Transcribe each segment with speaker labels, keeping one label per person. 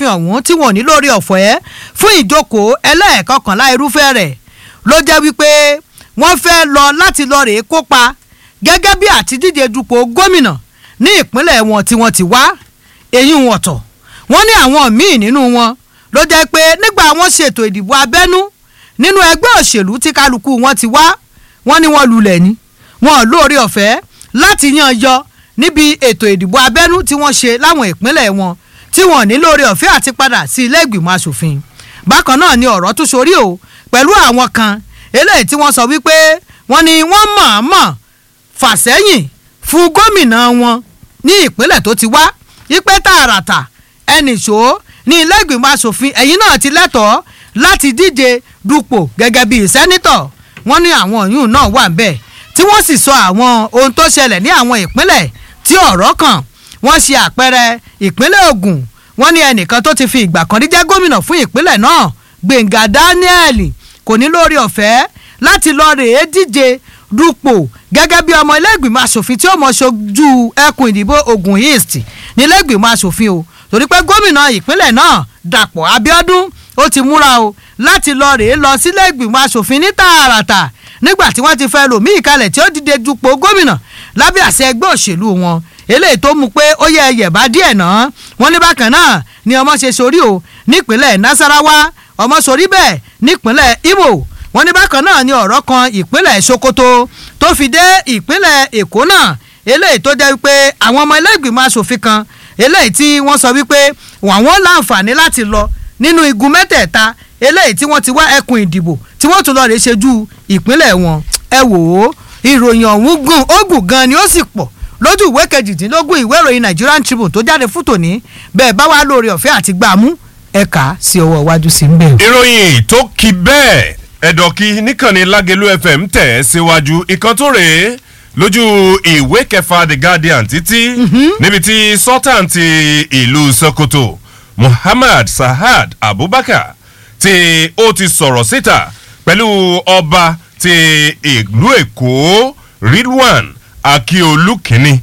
Speaker 1: asòfin ọ̀hún tí wọn ò ní lórí ọ̀fẹ́ fún ìjókòó ẹlẹ́ẹ̀kọkànlá irúfẹ́ rẹ̀ ló jẹ́ wípé wọ́n fẹ́ lọ láti lọ rèé kópa gẹ́gẹ́ bí àtidíje dupò gómìnà ní ìpínlẹ̀ wọn tí wọ́n ti wá èyí wọn tọ̀ wọ́n ní àwọn míì nínú wọn ló jẹ́ pé nígbà wọ́n ṣètò ìdìbò abẹ́nú nínú ẹgbẹ́ òṣèlú tí kálukú wọn ti wá wọ́n ní wọ́n lulẹ̀ ni wọn ò lóore ọ̀fẹ́ láti yan yọ níbi ètò ìdìbò abẹ́nú tí wọ́n ṣe láwọn ìpínlẹ̀ wọn tí wọn ò ní lóore ọ̀fẹ́ àti padà sí ilé ìgbìmọ̀ asòfin bákan náà ni ọ̀rọ̀ tún sorí o pẹ̀lú àwọn kan eléyìí tí wọ́n sọ wípé wọ́n ní wọ́n mọ̀ọ́mọ̀ fàsẹ́yìn fún gómìnà wọn ní ìpínlẹ̀ tó ti wá wípé tààràtà ẹnì ṣó ní ilé ìgbìmọ̀ asòfin ẹ̀yìn náà ti lẹ́tọ̀ọ́ láti díje dupò gẹ́gẹ́ bíi sẹ́nítọ̀ wọ́n ní àwọn òyìn náà wà bẹ́ẹ̀ tí wọ́n sì sọ àwọn ohun tó ṣẹlẹ̀ ní àwọn ìpínlẹ̀ tí ọ̀rọ̀ kàn wọ́n ṣe àpẹẹrẹ ìpínlẹ̀ Ògùn wọ́n ní ẹnìkan tó ti fi ìgbà kan rí jẹ́ gómìnà fún ìpínlẹ̀ náà Gbẹ̀ngà Daniel kò ní lórí ọ̀fẹ́ láti lọ rèé díje dupò gẹ́gẹ́ bí ọmọ ilé-ìgbìmọ̀ asòfin tí ó mọ̀ ṣojú ẹkùn ìdìbò Ògùn East ní ilé-ìgbìmọ̀ asòfin o torí pé gómìnà ìpínlẹ̀ náà Dàpọ̀ Abíọ́dún ó ti múra o láti lọ rèé lọ sílé ìgbìmọ̀ asòfin ní tààràtà nígbà tí wọ́n ti fẹ́ lòmíì kalẹ̀ tí ó dìde dupò gómìnà lábẹ́ àṣẹ ẹgbẹ́ òṣèlú wọn eléyìí tó mú pé ó yẹ ẹyẹ bá díẹ̀ náà wọ́n ní bákan náà ni ọmọ ṣe sórí o nípínlẹ̀ Nasarawa ọmọ sórí bẹ́ẹ̀ nípínlẹ̀ Imo wọ́n ní bákan náà ni ọ̀rọ̀ kan ìpínlẹ̀ Sokoto tó fi dé ìpínlẹ̀ Èkó náà eléyìí tó jẹ́ wípé àwọn ọmọ ilé ìgbìmọ̀ asòfin kan eléyìí tí wọ́n sọ wípé wọ́n láǹfààní láti lọ nínú igun mẹ́tẹ̀ẹ̀ta eléyìí tí wọ́n ti wá ẹkùn ìdìbò tí wọ́n tún lọ rè ṣojú ìpínlẹ̀ wọn ẹ wò ó ìròyìn ọ̀hún gùn ó gùn gan ni ó sì pọ̀ lójú ìwé kejìdínlógún ìwé ìròyìn Nigerian Tribune tó jáde fún tòní bẹ́ẹ̀ bá wà lórí ọ̀fẹ́ àti gbàmú ẹ̀ka sí ọwọ́ iwájú sí ń bẹ̀.
Speaker 2: ìròyìn tó kí bẹ́ẹ̀ ẹ̀dọ̀kí níkànnì Lágelú FM tẹ̀ ẹ́ síwájú ìkan tó rèé lójú ìwé kẹfà The Guardian títí níbi tí sultan ti ìlú Sokoto Muhammad Sahad Abubakar tí ó ti sọ̀rọ̀ síta pẹ̀lú ọba ti ìlú Èkó Ridwan Akiolu kínní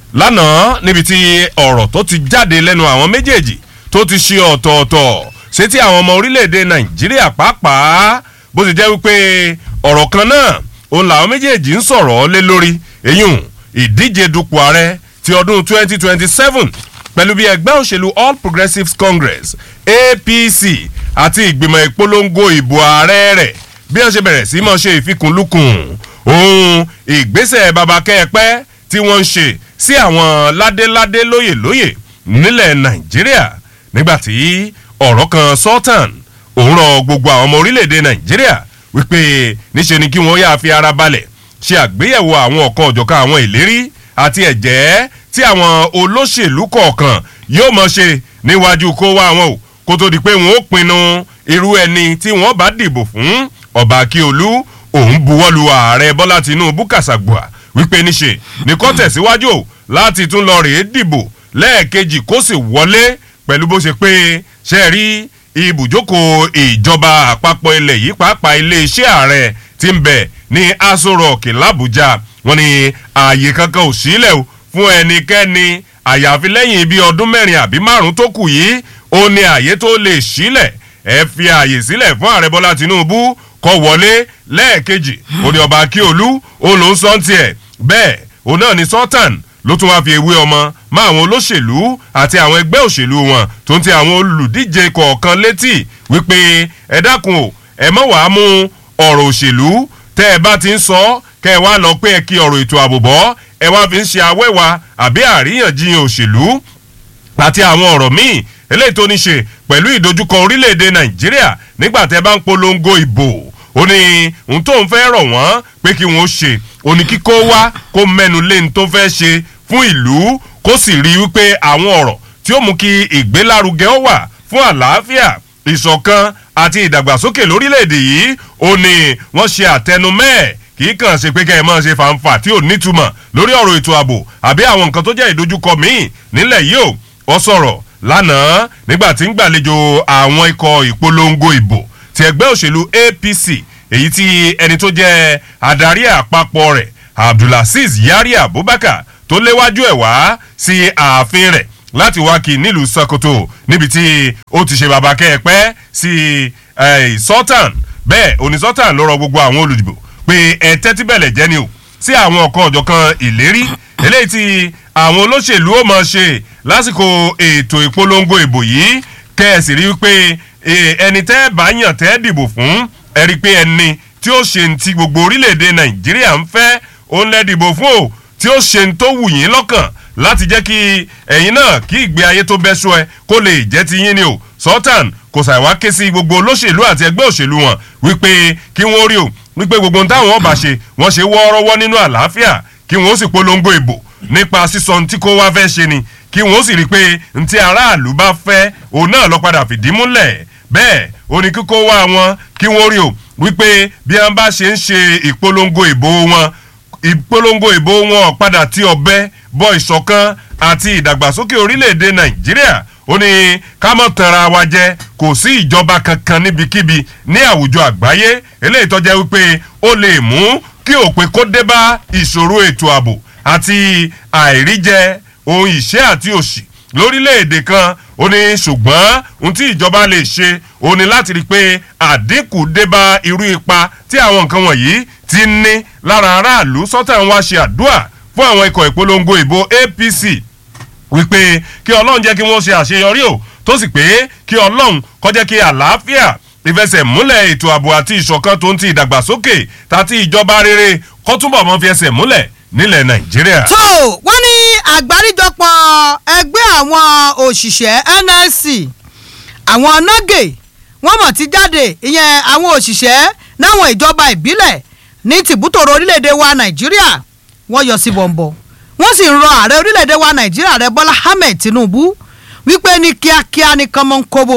Speaker 2: lánàá níbi tí ọ̀rọ̀ tó ti jáde lẹ́nu àwọn méjèèjì tó ti ṣe ọ̀tọ̀ọ̀tọ̀ ṣé tí àwọn ọmọ orílẹ̀-èdè Nàìjíríà pàápàá bó ti jẹ́ wípé ọ̀rọ̀ kan náà òun làwọn méjèèjì ń sọ̀rọ̀ lé lórí èyún ìdíje dupò ààrẹ ti ọdún 2027 pẹ̀lú bí ẹgbẹ́ òṣèlú All Progressives Congress APC àti ìgbìmọ̀ ìpolongo ìbò ààrẹ rẹ̀ bí wọ́n ṣe bẹ̀rẹ̀ sí mọ́ ṣe ìfikùnlukùn ohun ìgbésẹ̀ babakẹ́ẹ̀pẹ́ tí wọ́n ń ṣe sí àwọn ládéládé lóyè lóyè nílẹ̀ Nàìjíríà nígbàtí ọ̀rọ̀ kan Sultan òun rọ gbogbo àwọn ọmọ orílẹ̀-èdè Nàìjíríà wípé níṣe ni kí wọ́n yáa fi ara balẹ̀ ṣe àgbéyẹ̀wò àwọn ọ̀kan ọ̀jọ̀kan àwọn ìlérí àti ẹ̀jẹ́ tí àwọn olóṣèlú kọ̀ọ̀kan yóò mọ̀ ṣe níwájú kó wá wọn o kó tó di pé wọn ó pinnu irú ẹni tí wọ́n bá dìbò fún ọba akíolú òun buwọ́lu ààrẹ bọ́lá tinúbú kàṣàgbà wípé níṣe ní kó tẹ̀síwájú o láti tún lọ rèé dìbò lẹ́ẹ̀kejì kó sì wọlé pẹ̀lú bó ṣe pé ṣe rí ibùjókòó ìjọba àpapọ̀ ilẹ̀ yìí pàápàá iléeṣẹ́ ààrẹ tí ń bẹ ní aso rock làbújá wọ́n ní ààyè kankan ò sílẹ̀ o fún ẹnikẹ́ni àyàfi lẹ́yìn bíi ọdún mẹ́rin àbí márùn-ún tó kù yìí ó ní ààyè tó lè sílẹ̀ ẹ fi ààyè sílẹ̀ fún ààrẹ bọ́lá tinubu kó wọlé lẹ́ẹ̀kejì ó ní ọba akíolú òun ló ń sọ tiẹ̀ bẹ́ẹ̀ òun náà ní sultan ló tún wáá fi ewé ọmọ má àwọn olóṣèlú àti àwọn ẹgbẹ́ òṣèlú wọn tó ń ti àwọn olùdíje kọ̀ọ̀kan létí wípé ẹ dákun o ẹ mọ̀ wàá mú ọ̀rọ̀ òṣèlú tẹ́ ẹ bá ti ń sọ kẹ́ ẹ wá lọ pé ẹ kí ọ̀rọ̀ ètò ààbò bọ́ ẹ wá fi ń ṣe awẹ́wà àbí àríyànjiyàn òṣèlú àti àwọn ọ̀rọ̀ míì eléyìí tó ní ṣe pẹ̀lú ìdojúkọ orílẹ̀-èdè nàìjíríà nígbà tẹ́ bá ń polongo ìbò ó ní ohun tó ń fẹ́ rọ̀ wọ́n pé kí wọ́n ṣe ó ní kíkó wá kó mẹ́nu lé ní tó fẹ́ ṣe fún ìlú kó sì rí wípé àwọn ọ̀rọ̀ tí ó mú kí ìgbélárugẹ ó wà fún àlàáfíà ìṣọ̀kan àti ìdàgbàsókè lórílẹ̀‐èdè yìí ó ní wọ́n ṣe àtẹnumẹ́ẹ̀ kì í kàn ṣe pé kẹ́ ẹ̀ máa ṣe fàǹfà tí ò nítumọ̀ lórí ọ̀rọ̀ ètò ààbò àbí àwọn nǹkan tó jẹ́ ìdojúkọ míì nílẹ̀ yìí ó wọ́n sọ̀rọ̀ lánàá nígbà tí ń gbàlejò àwọn ikọ̀ ìpolongo ìbò ti ẹgbẹ́ òṣèlú APC èyí tí ẹni tó jẹ́ adarí àpapọ̀ rẹ̀ Abdulaziz Yari Abubakar tó léwájú ẹ̀ wá sí ààfin rẹ̀ láti wá kí nílùú Sokoto níbi tí ó ti ṣe bàbá kẹ́ẹ̀pẹ́ sí Sultan bẹ́ẹ̀ òní Sultan ló rọ gbogbo àwọn olùdìbò pé ẹ tẹ́tí bẹ̀lẹ̀ jẹ́ ni o sí àwọn ọ̀kan ọ̀jọ̀kan ìlérí eléyìí tí àwọn olóṣèlú ó máa ṣe lásìkò ètò ìpolongo ìbò yìí kẹ́ẹ̀sì rí pé ẹni tẹ́ bá yàn tẹ́ dìbò fún ẹ rí pé ẹni tí ó ṣe ti gbogbo orílẹ̀-èdè Nàìjíríà ń fẹ́ òun lẹ́ dìbò fún o tí ó ṣe ń tó wù yín lọ́kàn láti jẹ́ kí ẹ̀yin náà kí ìgbé ayé tó bẹ́ sọ ẹ kó lè jẹ́ ti yín ni o Sultan kò ṣàìwá ké sí gbogbo olóṣèlú àti ẹgbẹ́ òṣèlú wọn wípé kí wọ́n rí o wípé gbogbo ohun táwọn ọba ṣe wọ́n ṣe wọ́ọ́rọ́wọ́ nínú àlàáfíà kí wọ́n sì polongo ìbò nípa sísọ ntí kó wá fẹ́ ṣe ni kí wọ́n sì rí i pé ntí aráàlú bá fẹ́ òun náà lọ padà fìdí múlẹ̀ bẹ́ẹ̀ ó ní kíkó wá wọn kí wọ́n rí o wípé bí wọ́n bá ṣe ń ṣe ìpolongo ìbò wọn ìpolongo ìbò wọn padà tí ọbẹ̀ bọ ìṣọ̀kan àti ìdàgbàsókè orílẹ̀-èdè nàìjíríà ó ní ká mọ̀ tanra wa jẹ kò sí ìjọba kankan níbikíbi ní àwùjọ àgbáyé eléyìí tó jẹ́ wípé ó lè mú kí òpin kó dé bá ìṣòro ètò ààbò àti àìríjẹ ohun ìṣẹ́ àti òṣì lórílẹ̀‐èdè kan ó ní ṣùgbọ́n ohun tí ìjọba lè ṣe ó ní láti rí i pé àdínkù dé bá irú ipa tí àwọn nǹkan wọ̀nyí ti ní lára aráàlú sọ́tà ń wá ṣe àdúrà fún àwọn ikọ̀ ìpolongo ìbò APC wípé kí ọlọ́run jẹ́ kí wọ́n ṣe àṣeyọrí o tó sì pé kí ọlọ́run kó jẹ́ kí àlàáfíà ìfẹsẹ̀múlẹ̀ ètò ààbò àti ìṣọ̀kan tó ń ti ìdàgbàsókè tàti ìjọba rere kó túbọ̀ mọ́ fi ẹsẹ̀ múlẹ̀ nílẹ̀ nàìjíríà.
Speaker 1: tó wọ́n ní àgbáríjọpọ̀ ẹgbẹ́ àwọn òṣìṣẹ́ NLC àwọn nọ́gẹ̀ wọ́n mọ̀ ti jáde ìyẹn àwọn òṣìṣẹ́ náwọn ìjọba ìbílẹ̀ ní tìbútòrò orílẹ̀-èdè wa nàìjíríà wọ́n yọ sí bọ̀m̀bọ̀ wọ́n sì ń rọ ààrẹ orílẹ̀-èdè wa nàìjíríà rẹ bọ́lá ahmed tinubu wípé ní kíákíá ní kánmọ́ ń kóbó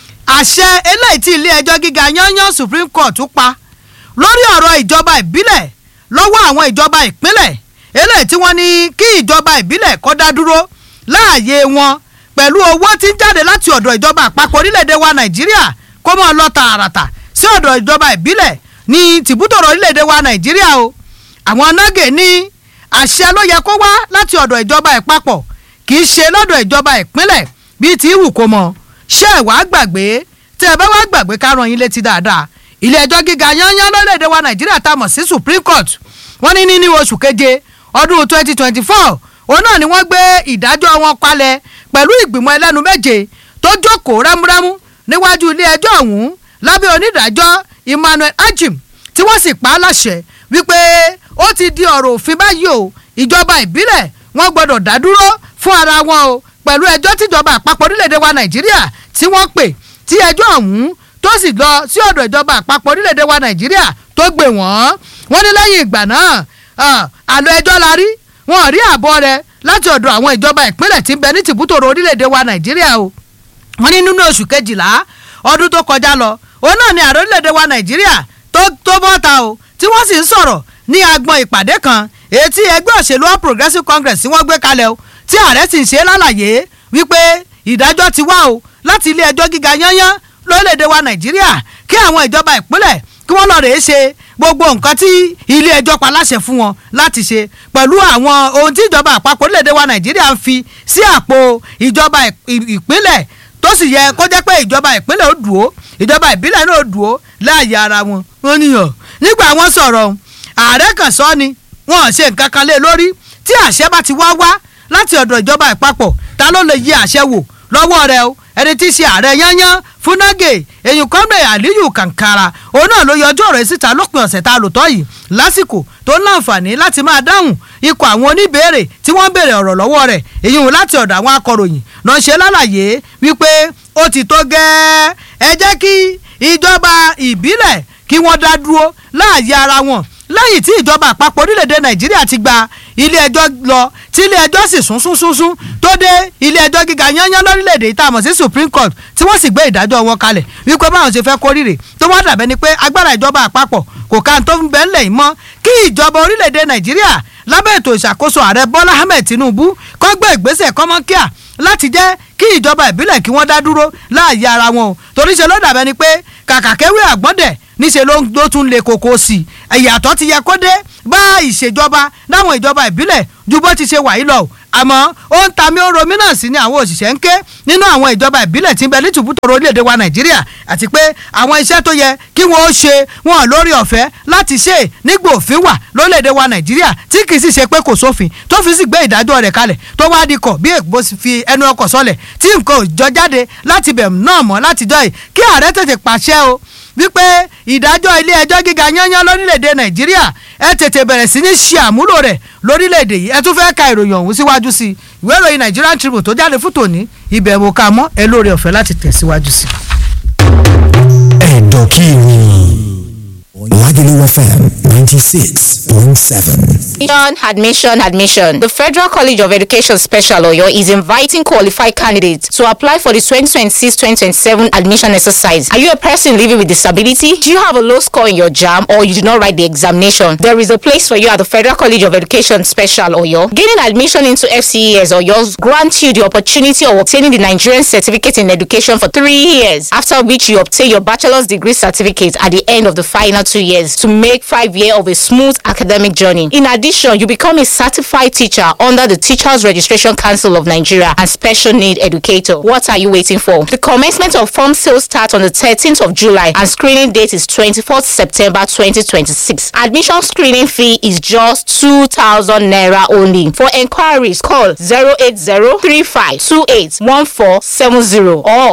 Speaker 1: àṣẹ eléyìí tí ilé ẹjọ́ gíga yányán supreme court pa lórí ọ̀rọ̀ ìjọba ìbílẹ̀ lọ́wọ́ àwọn ìjọba ìpínlẹ̀ eléyìí tí wọ́n ní kí ìjọba ìbílẹ̀ kó dá dúró láàyè wọn pẹ̀lú owó tí ń jáde láti ọ̀dọ̀ ìjọba àpapọ̀ orílẹ̀-èdè wa nàìjíríà kó mọ́ lọ tààràtà sí ọ̀dọ̀ ìjọba ìbílẹ̀ ní tìbútòrò orílẹ̀-èdè wa nàìjíríà o àwọn nọ́gẹ̀ ní àṣẹ ló yẹ kó wá láti ọ̀dọ̀ ìjọba ìpapọ̀ kì í ṣe lọ́dọ̀ ìjọba ìpínlẹ̀ bíi ti wù kó mọ ṣé ẹ wàá gbàgbé tẹ ẹ bá wàá gbàgbé ká rán yín létí dáadáa ilé ẹjọ́ gíga yányán lórílẹ̀‐èdè wa nàìjíríà tá a mọ̀ sí supreme court wọ́n ní ní oṣù keje ọdún twenty twenty four òun náà ni wọ́n gbé ìdájọ́ wọn kalẹ̀ pẹ̀lú ìgbìmọ̀ ẹlẹ́nu méje tó jókòó rámúrámú níwájú ilé ẹjọ́ ọ̀hún lábẹ́ onídàájọ́ emmanuel ajim tí wọ́n sì pa á láṣẹ wípé ó ti di ọ̀rọ̀ òfin báyìí o ìjọba ìbílẹ̀ wọ́n gbọ́dọ̀ dá dúró fún ara wọn o pẹ̀lú ẹjọ́ tíjọba àpapọ̀ orílẹ̀-èdè wa nàìjíríà tí wọ́n pè tí ẹjọ́ ọ̀hún tó sì lọ sí ọ̀dọ̀ ìjọba àpapọ̀ orílẹ̀-èdè wa nàìjíríà tó gbé wọ́n wọ́n ní lẹ́yìn ìgbà náà àlọ́ ẹjọ́ la rí wọ́n rí àbọ̀ rẹ̀ láti ọ̀dọ̀ àwọn ìjọba ìpínlẹ̀ tí ń bẹ ní tìbútòrò orílẹ̀-èdè wa nàìjíríà o wọ́n ní nínú oṣù kejìlá ọdún tó kọjá lọ òun náà ni ààrẹ orílẹ̀-èdè wa nàìjíríà tó tó bọ́ta o tí wọ́n sì ń sọ̀rọ̀ ní agbọn ìpàdé kan èyí tí ẹgbẹ́ òṣèlú all progressives congress tí wọ́n gbé kalẹ̀ o tí ààrẹ sì ń ṣe lálàyé wípé ìdájọ́ ti wá o láti ilé ẹjọ́ gíga yányán lórílẹ̀‐èdè wa nàìjíríà kí àwọn ìjọba ìpínlẹ̀ kí wọ́n lọ rèé ṣe gbogbo nǹkan tí ilé ẹjọ́ pa láṣẹ fún wọn láti ṣe pẹ̀lú àwọn ohun tí ìjọba àpapọ̀ orílẹ̀‐èdè wa nàìjíríà ń fi sí àpò ìjọba ìpínlẹ̀ tó sì yẹ kó jẹ́ pé ìjọba ìpínlẹ̀ ó dùn ó ìjọba ìbílẹ̀ náà ó dùn ó láàyè ara wọn wọn níyàn nígbà wọn sọ̀rọ̀ ààrẹ kan sọ ni wọn ò ṣe nǹkan kan lé lórí tí àṣẹ bá ti wá wá láti ọ̀dọ̀ ìjọba ìpapọ̀ ta ló lè yí àṣẹ wò lọ́wọ́ rẹ o ẹni tí í ṣe ààrẹ yányán fúnágè èyí kọ́mẹ̀ àlíyù kàǹkàrà òun náà ló yọjú ọ̀rọ̀ síta lópin ọ̀sẹ̀ tá a lò tọ́ yìí lásìkò tó ń láǹfààní láti máa dáhùn ikọ̀ àwọn oníbèrè tí wọ́n ń béèrè ọ̀rọ̀ lọ́wọ́ rẹ̀ èyí hùn láti ọ̀dọ̀ àwọn akọ̀ròyìn náà ṣe lálàyé wípé ó ti tó gẹ́ẹ́ ẹ jẹ́ kí ìjọba ìbílẹ̀ kí wọ́n dá dúró láàyè ara wọn lẹ́yìn tí ìjọba àpapọ̀ orílẹ̀-èdè nàìjíríà ti gba ilé ẹjọ́ lọ tí ilé ẹjọ́ sì sún sún sún sún tó dé ilé ẹjọ́ gíga yányán lórílẹ̀-èdè yìí tá a mọ̀ sí supreme court tí wọ́n sì gbé ìdájọ́ wọn kalẹ̀ wípé báwọn ṣe fẹ́ kórìíre tó wá dàbẹ́ ni pé agbára ìjọba àpapọ̀ kò ká tó ń bẹ́ ńlẹ̀ yìí mọ́ kí ìjọba orílẹ̀-èdè nàìjíríà lábẹ́ ètò ìṣàkóso ààrẹ bọ́lá ahmed tinubu kó gbé ìgbésẹ̀ kọ́mọ́kíà láti jẹ́ kí ìjọba ìbílẹ̀ kí wọ́n dá dúró láàyè ara wọn o torí ṣe ló dàbẹ́ ni pé kàkà kéwì àgbọ́dẹ̀ níṣẹ́ ló tún le koko sí i ìyàtọ̀ ti yẹ kó dé bá ìṣèjọba láwọn ìjọba ìbílẹ̀ ju bó ti ṣe wà yìí lọ àmọ́ ó ń ta mí ó romí náà sí ni àwọn òṣìṣẹ́ ń ké nínú àwọn ìjọba ìbílẹ̀ tí ń bẹ ní tùbútòrò orílẹ̀-èdè wa nàìjíríà àti pé àwọn iṣẹ́ tó yẹ kí wọ́n ó ṣe wọn lórí ọ̀fẹ́ láti ṣe nígbà òfin wà lórílẹ̀-èdè wa nàìjíríà tí kì í sì ṣe pé kò sófin tó fi sì gbé ìdájọ́ rẹ̀ kalẹ̀ tó wá di kọ̀ bí èkó fi ẹnu ọkọ̀ sọlẹ̀ tí nǹkan ò jọ jáde láti bẹ̀ náà mọ́ láti jọ yìí kí ààrẹ tètè pàṣẹ o wípé ìdájọ́ ilé ẹjọ́ gíga yányán lórílẹ̀‐èdè nàìjíríà ẹ tètè bẹ̀rẹ̀ sí ní ṣe àmúlò rẹ̀ lórílẹ̀‐èdè yìí ẹ tún fẹ́ ka ìròyìn ọ̀hún síwájú sí i ìwé ìròyìn Nigerian Tribune tó jáde fún tòní ibẹ̀ wò ká mọ́ ẹ lóore ọ̀fẹ́ láti tẹ̀síwájú sí i.
Speaker 3: ẹ̀dọ̀ kí ni Lagelu FM ninety six point seven.
Speaker 4: Admission, admission, admission. The Federal College of Education Special Oyo is inviting qualified candidates to apply for the 2026-2027 admission exercise. Are you a person living with disability? Do you have a low score in your JAM or you did not write the examination? There is a place for you at the Federal College of Education Special Oyo. Gaining admission into FCES Oyo grants you the opportunity of obtaining the Nigerian Certificate in Education for three years, after which you obtain your bachelor's degree certificate at the end of the final two years to make five years of a smooth academic journey. In addition, you become a certified teacher under the Teachers Registration Council of Nigeria and Special Need Educator. What are you waiting for? The commencement of form sales starts on the 13th of July and screening date is 24th September 2026. Admission screening fee is just 2,000 naira only. For enquiries, call 08035281470 or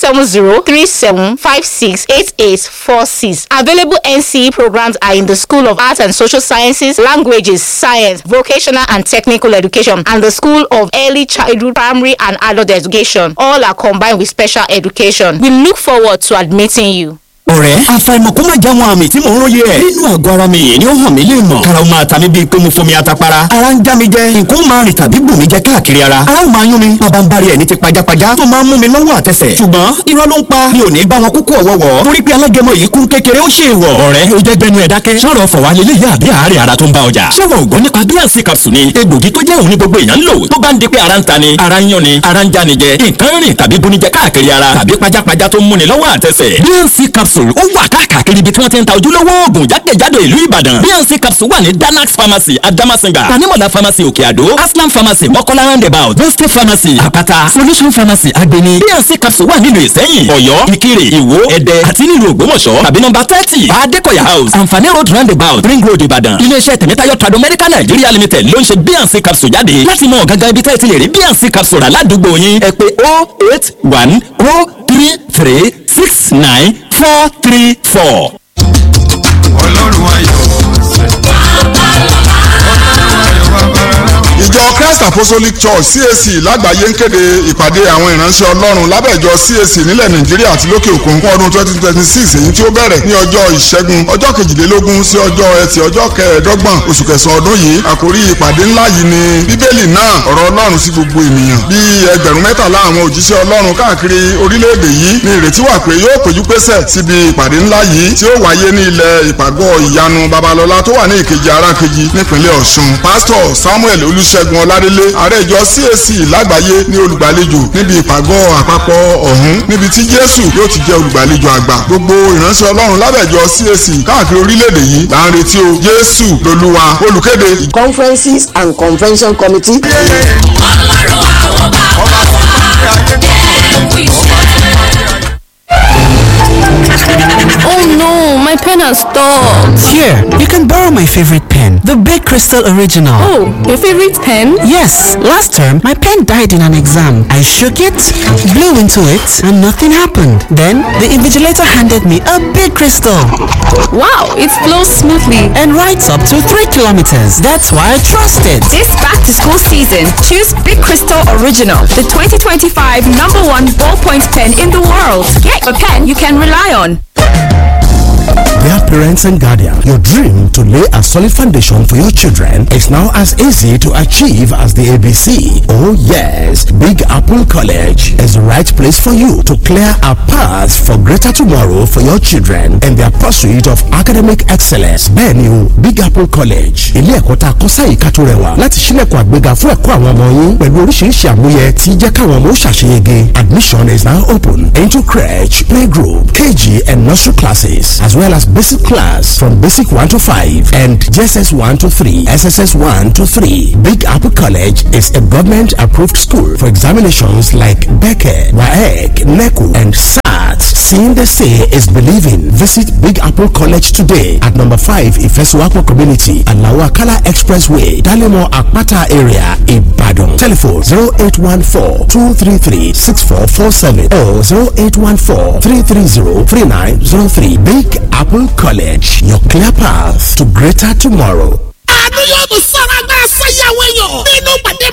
Speaker 4: 07037568846. Available NCE programs are in the School of Arts and Social Sciences, Languages, Science, Vocational and Technical Education, and the School of Early Childhood, Primary and Adult Education. All are combined with special education. We look forward to admitting you.
Speaker 3: ọ̀rẹ́ àfàìmọ̀ kó má já wọn àmì tí mò ń róye ẹ̀. nínú àgọ́ ara mi yìí ni ó hàn mí lè mọ̀. karaw máa ta mi bíi pé mo fomi atapara. ara ń já mi jẹ nǹkan ó máa rìn tàbí bù mí jẹ káàkiri ara. ara ó máa yún mi bàbá ń bari ẹ̀ ní ti pajápajá tó máa ń mú mi lọ́wọ́ àtẹsẹ̀. ṣùgbọ́n irọ́ ló ń pa mi ò ní bá wọn kúkú ọ̀wọ́wọ́. torí pé alágẹmọ yìí kún kékeré ó ṣe ìwọ̀. ọ̀rẹ́ o jẹ́ gbẹnu ẹ̀ dákẹ́. sọ̀rọ̀ fọ̀wá lélẹ̀ yá àbí àárẹ̀ ara tó ń bá ọjà. ṣé wọn ò gbọ́ nípa bíànsì capsule ni egbògi tó jẹ́ òun ní gbogbo èèyàn ń lò tó bá ń di pé ara ń ta ni ara ń yán ni ara ń já ni jẹ nǹkan rìn tàbí bunijẹ káàkiri ara tàbí pajápajá tó ń múni lọ́wọ́ àtẹsẹ̀. bíànsì capsule ó wà káàkiri káàkiri ibi tí wọ́n ti ń ta ojúlówó oògùn jákèjádò ìlú ìbàdàn bnc capsule wà ní danax pharmacy adamasinga tanimola pharmacy òkè àdó aslam pharmacy mọ́kọ́lá roundabout boste pharmacy àpáta solution pharmacy agbeni bnc capsule wà nílùú ìsẹ́yìn ọ̀yọ́ ìkirè ìwó ẹ̀dẹ́ àti nílùú ògbómọ̀ṣọ́ tàbí nọ́mbà thirty adékọ̀yà house anfani road roundabout ring road ìbàdàn iléeṣẹ́ tẹ̀mẹ́tayọ̀ trado medical nigeria limited ló ń ṣe bnc capsule jáde láti mọ gangan ibi tẹ́ ẹ ti lè rí bnc capsule rà ládùúgbò yín ẹ pè oh eight one oh three three six nine four three four.
Speaker 5: ọlọ́run ayọ̀
Speaker 6: ìjọ christ apostolic church cac lágbàáyé ń kéde ìpàdé àwọn ìránṣẹ́ ọlọ́run lábẹ́ ìjọ cac nílẹ̀ nàìjíríà àti lókè òkun fún ọdún twenty twenty six èyí tí ó bẹ̀rẹ̀ ní ọjọ́ ìṣẹ́gun ọjọ́ kejìlélógún sí ọjọ́ ẹtì ọjọ́ kẹẹ̀ẹ́dọ́gbọ̀n oṣù kẹsàn-án ọdún yìí àkórí ìpàdé ńlá yìí ni bíbélì náà ọ̀rọ̀ ọlọ́run sí gbogbo ènìyàn bí ẹgbẹ̀rún mẹ́tàlá àwọn òjíṣẹ́ ọlọ́run káàkiri orílẹ̀-èdè yìí ní ìrètí wà pé yóò péjú pésẹ̀ síbi ìpàdé ńlá yìí tí ó wáyé ní ilẹ̀ ìpàgọ́ ìyanu babalọ́lá tó wà ní ìkejì arákejì nípínlẹ̀ ọ̀ṣun pásítọ̀ samuel olùṣègùn ọládélé ààrẹ ìjọ cac lágbàáyé ní olùgbàlejò níbi ìpàgọ́ àpapọ̀ ọ̀hún níbi tí jésù yóò ti jẹ́ olùgbàlejò àgbà gbogbo ìránṣẹ́ ọlọ́run lábẹ́jọ cac káàkiri orílẹ̀-èdè yìí là ń retí o jésù lolúwa olùkéde.
Speaker 7: conferences and convention committee.
Speaker 8: Oh no, my pen has stopped.
Speaker 9: Here, you can borrow my favorite pen, the Big Crystal Original.
Speaker 8: Oh, your favorite pen?
Speaker 9: Yes, last term my pen died in an exam. I shook it, blew into it, and nothing happened. Then the invigilator handed me a Big Crystal
Speaker 8: Wow, it flows smoothly.
Speaker 9: and writes up to 3 kilometers. That's why I trust it.
Speaker 10: This back to school season, choose Big Crystal Original, the 2025 number one ballpoint pen in the world. Get a pen you can rely on.
Speaker 3: Dear parents and guardians, your dream to lay a solid foundation for your children is now as easy to achieve as the ABC. Oh yes, Big Apple College is the right place for you to clear a path for greater tomorrow for your children in their pursuit of academic excellence. Bẹ́ẹ̀ni o, Big Apple College, ilé ẹ̀kọ́ tá a kọ́ sáyé ká tó rẹwà láti ṣílẹ̀kùn àgbéga fún ẹ̀kọ́ àwọn ọmọ yín pẹ̀lú oríṣiríṣi àmúyẹ tí jẹ́ káwọn ọmọ ó ṣàṣeyege. Admission is now open into crèche, playgroup, KG and nursery classes as well as
Speaker 11: basic class from basic 1 to 5 and JSS 1 to 3, SSS 1 to 3. Big Apple College is a government approved school for examinations like Becker, WAEC, NECO, and SAT. Seeing the say is believing. Visit Big Apple College today at number 5 Ifesuwapo Community, Alawakala Expressway, Dalimo Akpata area, Ibadan. Telephone 0814 233 6447 or 0814 330 3903. Big Apple College, your clear path to greater tomorrow.
Speaker 12: àánú yóò tún sọ̀rọ̀ agbára sáyàwó èèyàn nínú pàdé